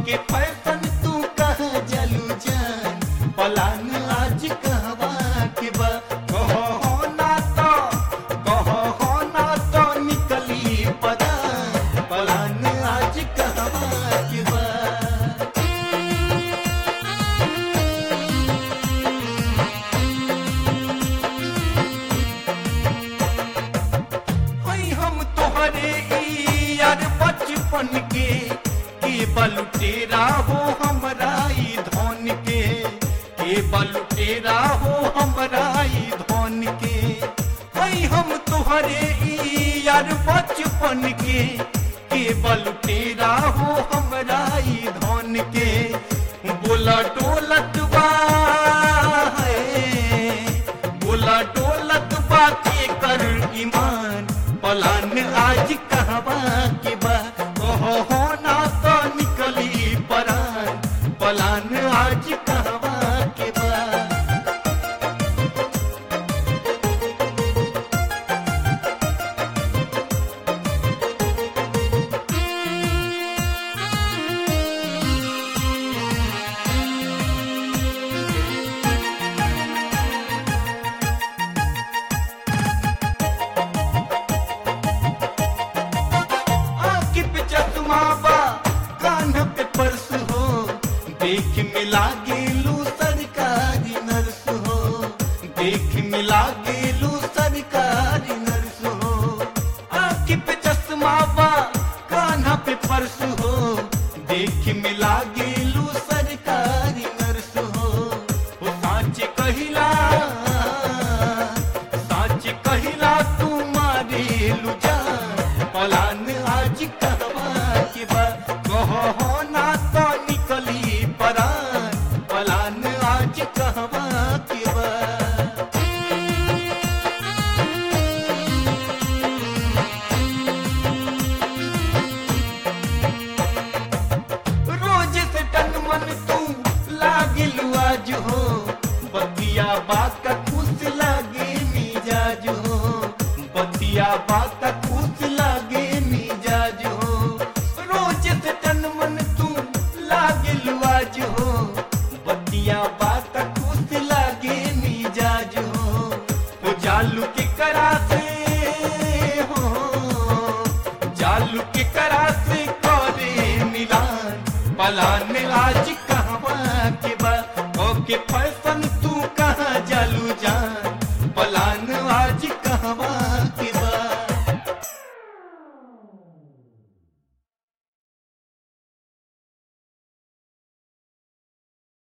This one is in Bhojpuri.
के फैशन तू कह जलू जान पलान आज कहवा के बा कहो हो ना तो कहो हो ना तो निकली पदान पलान आज कहवा के बा हई हम तोहरे ई यार बचपन के के बलुटेरा हो हमरा ई धन के के बलुटेरा हो हमरा ई धन के हई हम तोहरे ई यार बचपन के के बलुटेरा हो हमरा ई धन के बोला डोलत बा है बोला डोलत बाके कर ईमान पलान आज कहवा के बा ओहो हो ना तो निकली परान पलान आज कहवा के बा आँख पे चश्मा बा कान पे पर्स हो देख मिला गेलू सरकारी नर्स हो देख मिला गेलू सरकारी नर्स हो आँख पे चश्मा बा कान पे पर्स हो देख मिला गेलू सरकारी नर्स हो ओ साँच कहिला साँच कहिला तू मारेलू जान पलान आज कहवा के बा कहो हो ना तो निकली परान पलान आज कहवा के बा रोज से तन मन तू लागिलू आज हो बतिया बात का खुश लागे मिजाज हो बतिया बात का खुश लागे मिजाज हो रोज से तन मन तू लागिलू आज हो बतिया बात का खुश लागे मिजाज हो वो जालू के करा से हो जालू के करा से करे मिलान पलान आज कहवा के बा ओके फैशन तू